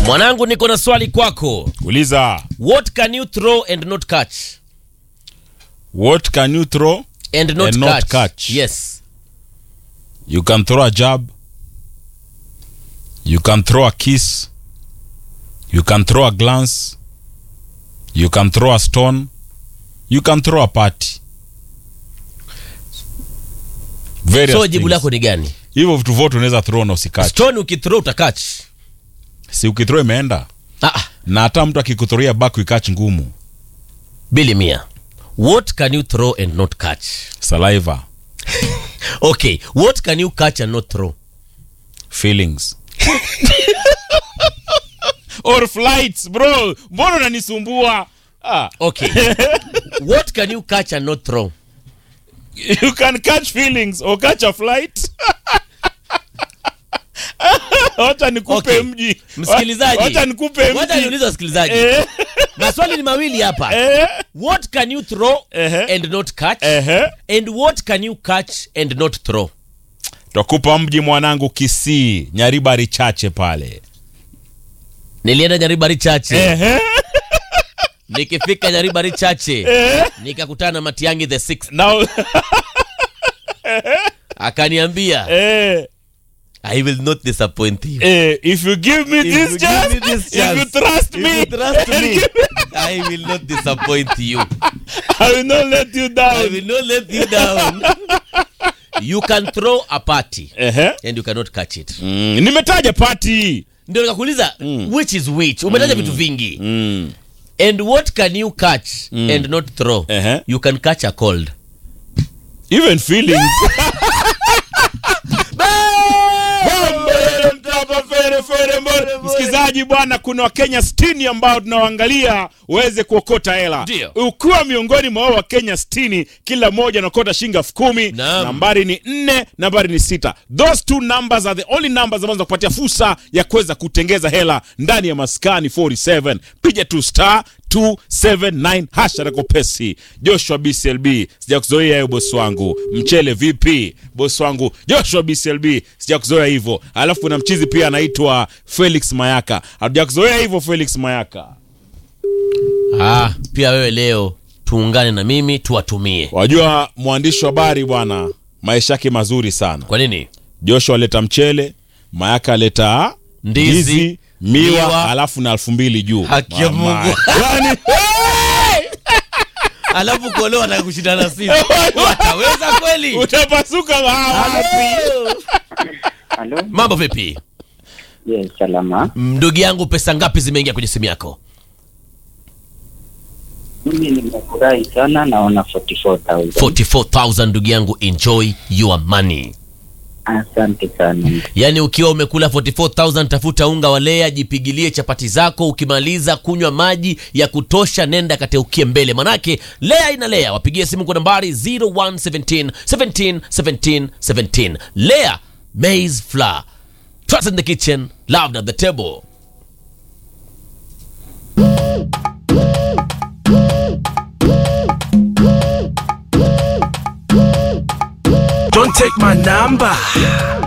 Mwanangu, niko na swali kwako. Uliza, What can you throw and not catch? what can you throw? And not, And not catch. catch. Yes. You can throw a jab. You can throw a kiss. You can throw a glance. You can throw a stone. You can throw a party. Various So jibu things. lako ni gani? Hivyo vitu vyote unaweza throw na usikate. Stone ukithrow utakatch. Si ukithrow imeenda. Ah, ah, Na hata mtu akikuthuria back ikach ngumu. bili mia. What can you throw and not catch? Saliva, Okay, what can you catch and not throw? feelings. Or flights, bro. Mbona unanisumbua? Ah. Okay. what can you catch and not throw? you can catch feelings or catch a flight wacha nikupe Okay. mji Msikilizaji. wacha nikupe Wacha mji niulize wasikilizaji. Eh, Maswali ni mawili hapa. eh, What can you throw Ehe. and not catch? ehe. And what can you catch and not throw? twakupa mji mwanangu kisii nyaribari chache pale Nilienda Nyaribari Chache. Ehe, Nikifika Nyaribari Chache eh. nikakutana na Matiangi the sixth. Now, Akaniambia, eh, I will not disappoint you. eh, if you give me If this you chance, give me this if you chance, trust If me, you trust me, I will not disappoint you. I will not let you I down. will not let you down. You can throw a party Ehe. and you cannot catch it. Mm, nimetaja pati Ndio nikakuuliza which is which. Umetaja vitu vingi. mm. And what can you catch and not throw? Ehe. You can catch a cold. even feelings msikilizaji bwana kuna wakenya 60 ambao tunawaangalia uweze kuokota hela Ndio. ukiwa miongoni mwa hao wakenya 60 kila mmoja anaokota shilingi elfu kumi Naam. nambari ni nne nambari ni sita those two numbers are the only numbers ambazo zinakupatia fursa ya kuweza kutengeza hela ndani ya maskani 47 piga tu star 279 hasha rakopesi joshua bclb sijakuzoea hiyo bosi wangu mchele vipi bosi wangu joshua bclb sijakuzoea hivyo alafu kuna mchizi pia anaitwa felix mayaka hatujakuzoea hivyo felix mayaka Ah, pia wewe leo tuungane na mimi tuwatumie. wajua mwandishi wa habari bwana maisha yake mazuri sana Kwa nini? joshua aleta mchele mayaka aleta Ndizi, miwa, miwa. alafu na elfu mbili juu Haki ya Mama. Mungu. Yaani, Alafu koleo ataka kushindana sisi. Wataweza kweli? utapasuka wapi Halo? Mambo vipi? Yes, salama. Ndugu yangu, pesa ngapi zimeingia kwenye simu yako? Mimi nimefurahi sana naona 44,000. 44000 ndugu yangu, enjoy your money. Asante sana. Yaani ukiwa umekula 44000 tafuta unga wa lea, jipigilie chapati zako, ukimaliza kunywa maji ya kutosha, nenda kateukie mbele, manake lea ina lea. Wapigie simu kwa nambari 0117 17 17 17. Lea maize flour, trust in the kitchen, loved at the table. Don't take my number.